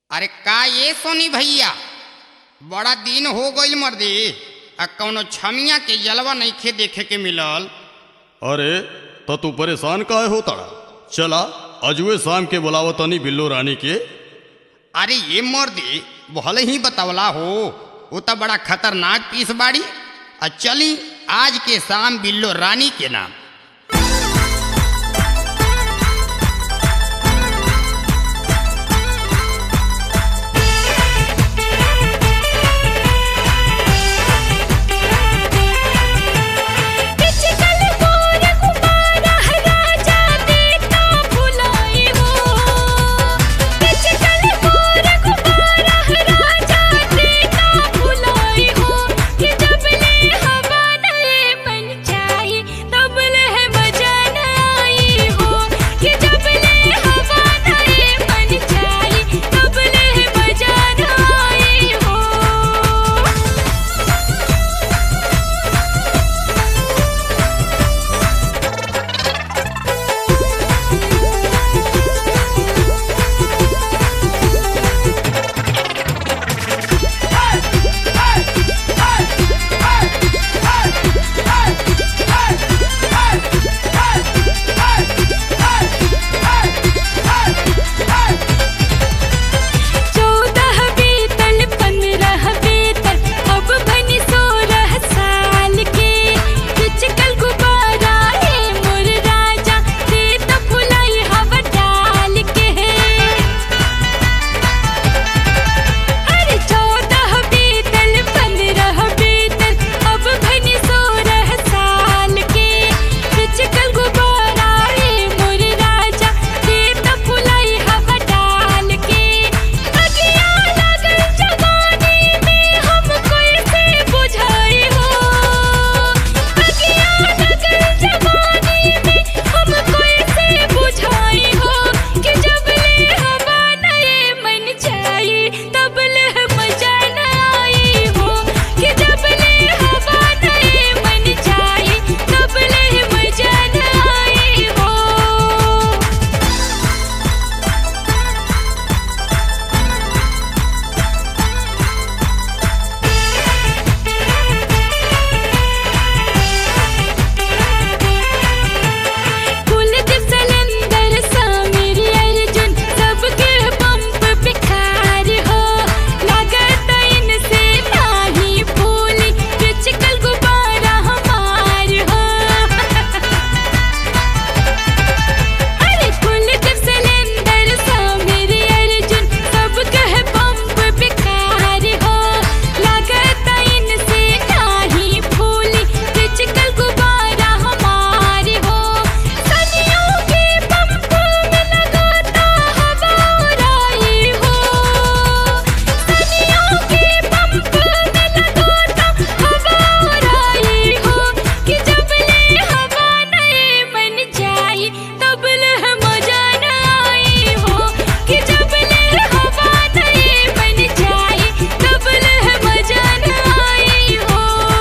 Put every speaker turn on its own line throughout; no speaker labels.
अरे का ये सोनी भैया बड़ा दिन हो गईल मर्दी आ कौनो छमिया के जलवा नइखे देखे के मिलल
अरे तो तू परेशान काहे होता चला अजुए शाम के बुलावत तनी बिल्लो रानी के
अरे ये मर्दी भले ही बतवला हो वो तो बड़ा खतरनाक पीस बाड़ी आ चली आज के शाम बिल्लो रानी के नाम
पिचकल मोर कुमारा राजा देता भुलाई हो पिचकल मोर कुमारा राजा देता भुलाई हो कि जब ले हवा नए मन जाए तब ले मजा न आई हो कि जब ले हवा नए मन जाए तब ले मजा न आई हो चौदह बीतल पंद्रह बीतल अब बनी सोलह साल के पिचकल गुब्बारा है मोर राजा दे तो फुलाई हवा डाल के अरे चौदह बीतल पंद्रह बीतल अब बनी सोलह साल के पिचकल गुब्बारा है मोर राजा दे तो फुलाई हवा डाल के अगिया लगल जवानी में हम कैसे बुझाई हो अगिया लगल जवानी में हम कैसे बुझाई हो कि जब ले हवा नए मन जाए तब ले मजा न आई हो कि जब ले हवा नए मन जाए तब ले मजा न आई हो कुलदीप सलेंदर समीर अर्जुन सबके पंप बिखार हो लागत इनसे नाही फूली पिचकल गुब्बारा हमार हो अरे कुलदीप सलेंदर समीर अर्जुन सबके पंप बिखार हो लागत इनसे नाही फूली पिचकल गुब्बारा हमार हो सनियों के पंप में लगाता हवा उड़ाई हो सनियों के पंप में लगाता हवा उड़ाई हो कि जब ले हवा नए मन जाए तब ले मजा न आई हो कि जब ले हवा नए मन जाए तब ले मजा न आई हो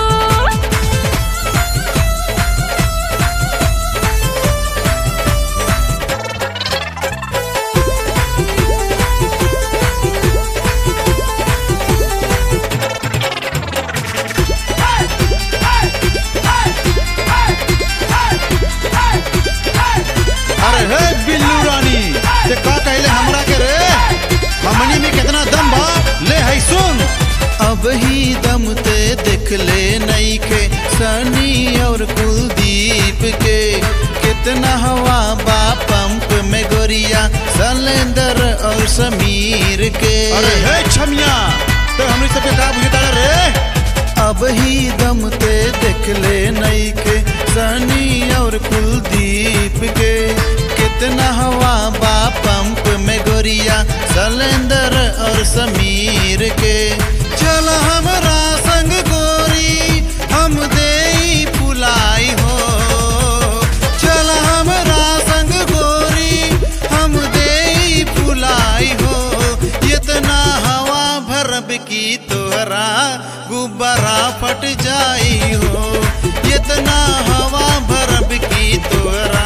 अरे हे बिल्लू रानी ते का कहले हमरा के रे हमनी में कितना दम बा ले है सुन अब ही दम ते देख ले नई के सनी और कुलदीप के कितना हवा बा पंप में गोरिया सलेंदर और समीर के
अरे हे छमिया ते हमनी सबके का बुझता रे
अब ही दम ते देख ले नई के सनी और कुलदीप के कितना हवा बा पंप में गोरिया सलेंदर और समीर के चल हमरा संग गोरी हम दे पुलाई हो चल हमरा संग गोरी हम दे पुलाई हो इतना हवा भरब की तोहरा गुब्बारा फट जाई हो इतना हवा भरब की तोहरा